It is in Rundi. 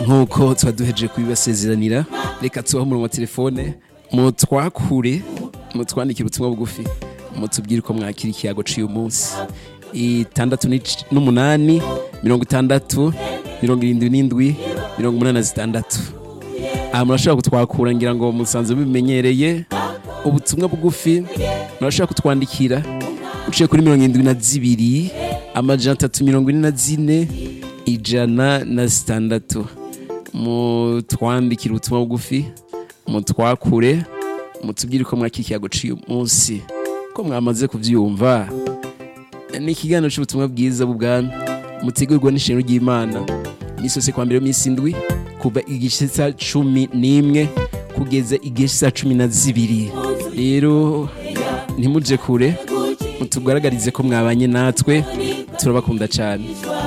nk'uko tuba duhejeje kubibasezeranira reka tubaho umurongo wa telefone mutwakure mutwandikire ubutumwa bugufi mutubwire uko mwakira ikiyago cy'uyu munsi itandatu n'ic- n'umunani mirongo itandatu mirongo irindwi n'indwi mirongo umunani na zitandatu aha murashobora kutwakura ngira ngo musanzwe mubimenyereye ubutumwa bugufi murashobora kutwandikira uciye kuri mirongo irindwi na zibiri amajana atatu mirongo ine na zine ijana na zitandatu mutwandikire ubutumwa bugufi mutwakure mutubwire uko mwakira ikiyago cy'uyu munsi ko mwamaze kubyumva ni ikiganiro cy'ubutumwa bwiza bw'ubwami mutegurwa n'isheno ry'imana n'isose kwa mbere y'iminsi indwi kuva igice cya cumi n'imwe kugeza igice cya cumi na zibiri rero ntimuje kure mutugaragarize ko mwabanye natwe turabakunda cyane